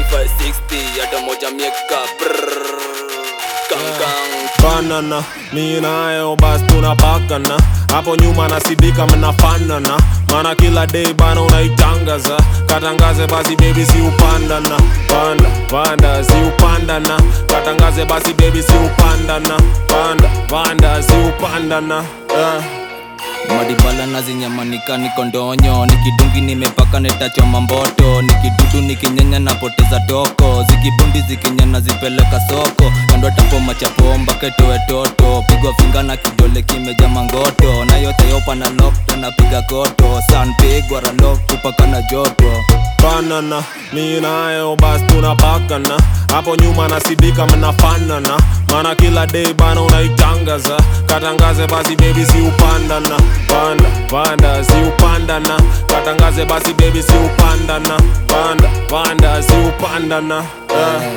560 hata moja mieka brrrr. Gang, gang. banana mi nayo bas tunapakana hapo nyuma nasidika mnafanana mana kila day bana unaitangaza katangaze basi bebi si upandana panda panda si upandana katangaze basi bebi si upandana panda panda si upandana eh. madibala nazinyamanika niko ndonyo nikidungi nimepaka netachoma mboto nikidudu nikinyanya napoteza toko zikibundi zikinyana zipeleka soko kando tapoma chapomba ketoe toto pigwa finga na kidole kimeja mangoto na yote yopa na lokto napiga koto san pigwa ralok kupaka na joto banana mi nayo bas tunapakana hapo nyuma nasidika mnafanana mana kila day bana unaitangaza katangaze basi bebi si upandana panda panda si upandana katangaze basi bebi si upandana panda panda si upandana eh.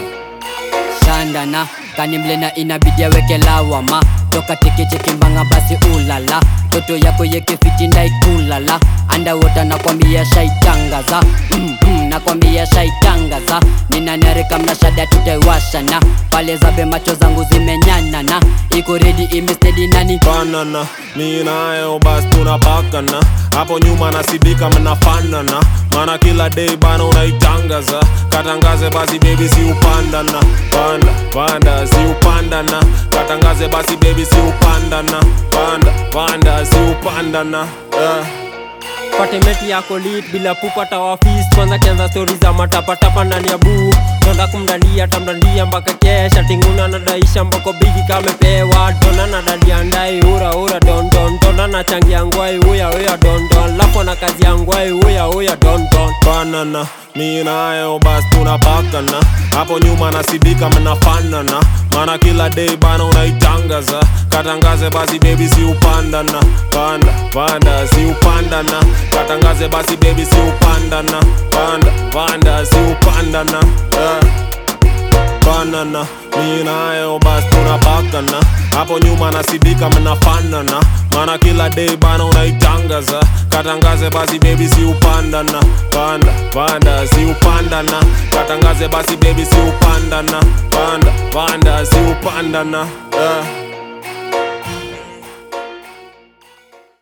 shandana kanimlena inabidi aweke lawama toka tekechekimbanga basi ulala toto yako yekefiti ndaikulala andawota nakwambia shaitangaza mm -hmm, nakwambia shaitangaza ninanarika mnashada tutaiwashana pale zabe macho zangu zimenyanana iko redi imestedi nani banana mi nayo bas tunapakana hapo nyuma nasidika mnafanana mana kila day bana unaitangaza katangaze basi bebi si upandana panda panda si upandana katangaze basi bebi si upandana panda panda si upandana eh. patemeti yako lit bila pupata wafis kwanza kianza stori za matapatapa ndani ya buu tonda kumdandia tamdandia mpaka kesha tinguna nadaisha mbako bigi kamepewa tona na dadia ndai ura ura dondon tona na changia ngwai uya uya dondon lapo na kazi ya ngwai uya uya dondon banana mi nayo bas tunapakana hapo nyuma nasidika mnafanana mana kila day bana unaitangaza katangaze basi bebi si upandana panda panda si upandana katangaze basi bebi si upandana panda panda si upandana eh. banana mi nayo bas tunapakana hapo nyuma nasidika mnafanana mana kila day bana unaitangaza katangaze basi bebi si upandana panda panda si upandana katangaze basi bebi si upandana panda panda si upandana eh.